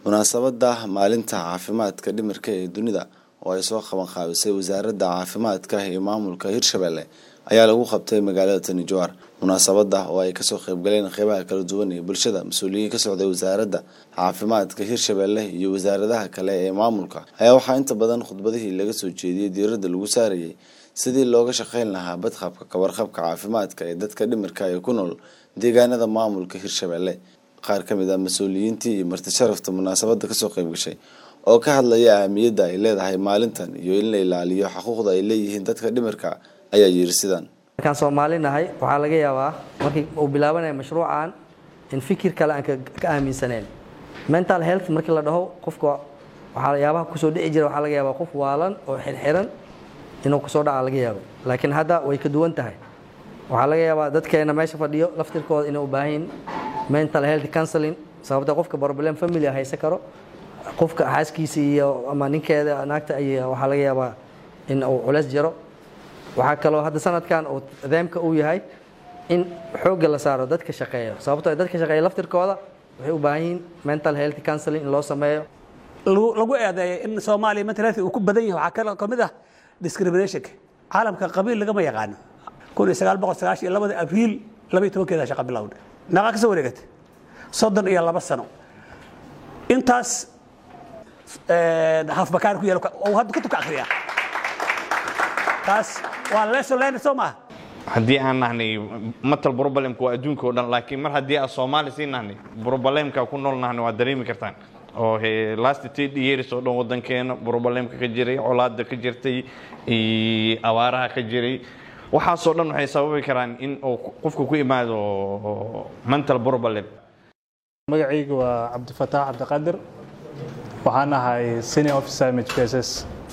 munaasabada maalinta caafimaadka dhimirka ee dunida oo ay soo qaban qaabisay wasaaradda caafimaadka iyo maamulka hirshabelle ayaa lagu qabtay magaalada tani jowhar munaasabada oo ay kasoo qeybgaleen qeybaha kala duwan ee bulshada mas-uuliyiin ka socday wasaaradda caafimaadka hirshabelle iyo wasaaradaha kale ee maamulka ayaa waxaa inta badan khudbadihii laga soo jeediyey diiradda lagu saarayay sidii looga shaqeyn lahaa badqabka kawarqabka caafimaadka ee dadka dhimirka ee ku nool deegaanada maamulka hirshabelle qaar ka mid ah mas-uuliyiintii iyo marti sharafta munaasabada kasoo qeyb gashay oo ka hadlaya ahamiyadda ay leedahay maalintan iyo in la ilaaliyo xuquuqda ay leeyihiin dadka dhimirka ayaa yiri sidan markaan soomaali nahay waxaa laga yaabaa markii uu bilaabanaya mashruucan in fikir kale aan ka aaminsaneen mental health markii la dhaho qofka waxyaabaha kusoo dhici jira waxaa laga yaabaa qof waalan oo xirxiran inuu kusoo dhaca laga yaabo laakiin hadda way ka duwan tahay waxaa laga yaabaa dadkeena meesha fadhiyo laftirkooda inay u baahan mental health counseling sababta qofka problem family haysan karo qofka xaaskiisa iyo ama ninkeeda naagta ay waxaa laga yaabaa in uu culeys jiro waxaa kaloo hadda sanadkan uu deemka uu yahay in xoogga la saaro dadka shaqeeya sababtoo dadka shaqeeya laftirkooda waxay u baahan yihiin mental health counseling in loo sameeyo lagu eedeeyo in soomaaliya mental health uu ku badan yahay waxaa kale ka mid ah discriminationka caalamka qabiil lagama yaqaano kun iyo sagaal boqol sagaashan iyo labada abriil laba iyo tobankeeda shaqa bilowday naqaa ka soo wareegatay soddon iyo laba sano intaas hafbakaan ku yaal oo hadda kutubka akhriyaa taas waa lesson learned soo maaha haddii aan nahnay matal problemka waa adduunka oo dhan laakiin mar haddii aan soomaali sii nahnay problemka ku nool nahnay waa dareemi kartaan oo last ten years oo dhan wadankeena problemka ka jiray colaada ka jirtay abaaraha ka jiray waxaasoo dhan waxay sababi karaan in uu qofku ku imaado mental problem magacayga waa cabdifataax cabdiqaadir waxaan ahay senior officer mhpss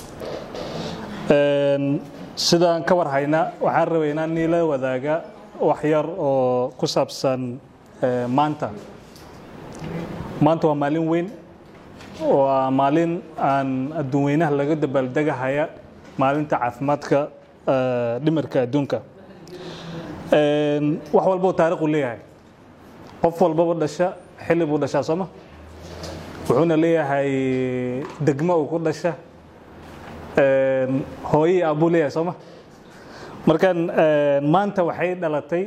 sidaan ka war hayna waxaan rabay inaan niila wadaaga wax yar oo ku saabsan maanta maanta waa maalin weyn waa maalin aan adduun weynaha laga dabaaldegahaya maalinta caafimaadka dhimirka adduunka wax walbao taariikhu leeyahay qof walbaba dhasha xilli buu dhashaa sooma wuxuuna leeyahay degmo uu ku dhasha hooyii aabuu leeyahay sooma markan maanta waxay dhalatay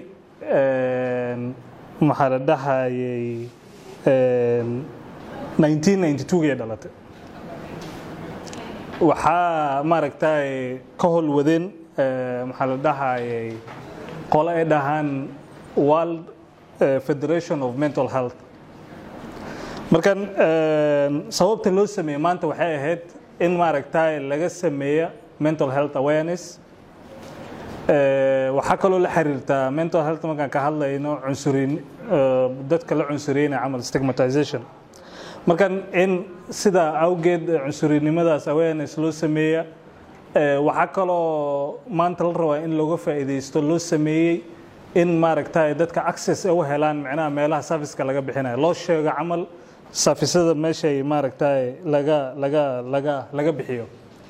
maxaa la dhahayay 1992gay dhalatay waxaa maaragtay ka holwadeen maxaa la dhahayay qole ay dhahaan world federation of mental health markan sababta loo sameeyey maanta waxay ahayd in maaragtay laga sameeya mental health awareness waxaa kaloo la xiriirtaa mental health markaan ka hadlayno cunsurin dadka la cunsuriyeyna camal stigmatization markan in sidaa awgeed cunsurinimadaas awareness loo sameeya waxaa kaloo maanta la rabaa in looga faa'iidaysto loo sameeyey in maaragtay dadka access ay u helaan micnaha meelaha serviceka laga bixinayo loo sheego camal safisada meeshay maaragtay laga laga laga laga bixiyo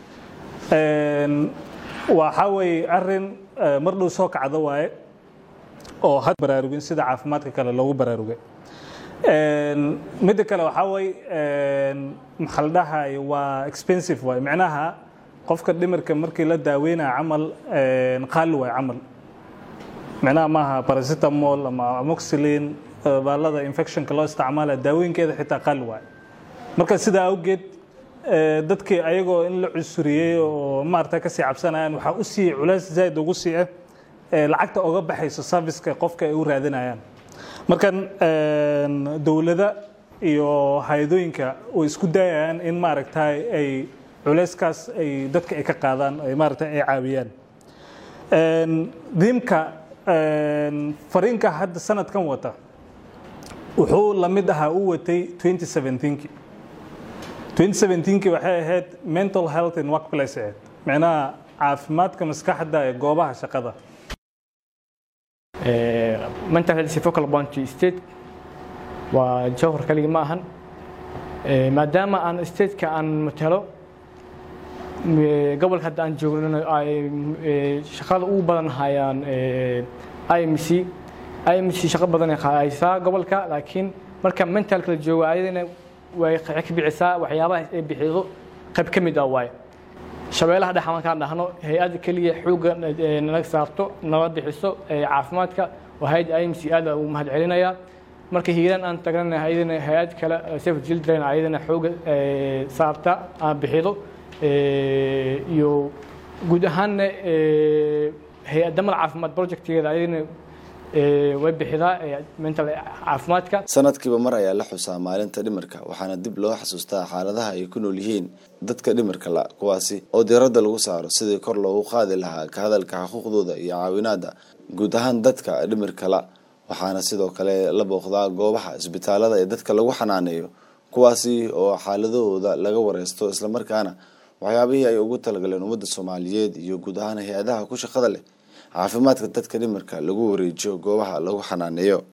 waxaa weeye arin mar dhow soo kacdo waaye oo had baraarugin sida caafimaadka kale loogu baraarugay midda kale waxaa weeye maxaa la dhahay waa expensive waaye micnaha qofka dhimirka markii la daaweynaya camal qaali waaye camal micnaha maaha paracetamol ama amoxilin baalada infectionka loo isticmaalaya daawooyinkeeda xitaa qaali waaye marka sidaa awgeed dadkii ayagoo in la cunsuriyey oo maarata kasii cabsanayaan waxaa u sii culays zaaid ugu sii ah lacagta oga baxayso serviceka qofka ay u raadinayaan markan dowlada iyo hay-adooyinka way isku dayayaan in maaragtay ay culayskaas ay dadka ay ka qaadaan ay maarata ay caawiyaan diimka fariinka hadda sanadkan wata wuxuu la mid ahaa u watay 2017 2017 waxay ahayd mental health in workplace ahayd micnaha caafimaadka maskaxda ee goobaha shaqada mental health focal point state waa jawhar kaligi ma ahan maadaama aan stateka aan matalo gobolka hadda aan joogno ay shaqada ugu badan hayaan imc imc shaqo badan ay haysaa gobolka laakiin marka mentalka la joogo ayadana way ka bicisaa waxyaabaha ay bixido qayb ka mid ah waaye shabeellaha dhex markaan dhahno hay-adda keliya xoogga nala saarto nala bixiso caafimaadka waa hay-adda imc aad ugu mahad celinayaa marka hiiraan aan tagnana ayadana hay-ad kale safe children ayadana xoogga saarta aan bixido iyo guud ahaanna hay-addamal caafimaad projectgeeda ayadana way bixidaa mental caafimaadka sanadkiiba mar ayaa la xusaa maalinta dhimirka waxaana dib loo xasuustaa xaaladaha ay ku nool yihiin dadka dhimirka la kuwaasi oo diiradda lagu saaro sidii kor loogu qaadi lahaa ka hadalka xuquuqdooda iyo caawinaada guud ahaan dadka dhimirka la waxaana sidoo kale la booqdaa goobaha isbitaalada ee dadka lagu xanaaneeyo kuwaasi oo xaaladahooda laga wareysto islamarkaana waxyaabihii ay ugu talagaleen ummadda soomaaliyeed iyo guud ahaan hay-adaha ku shaqada leh caafimaadka dadka dhimirka lagu wareejiyo goobaha lagu xanaaneeyo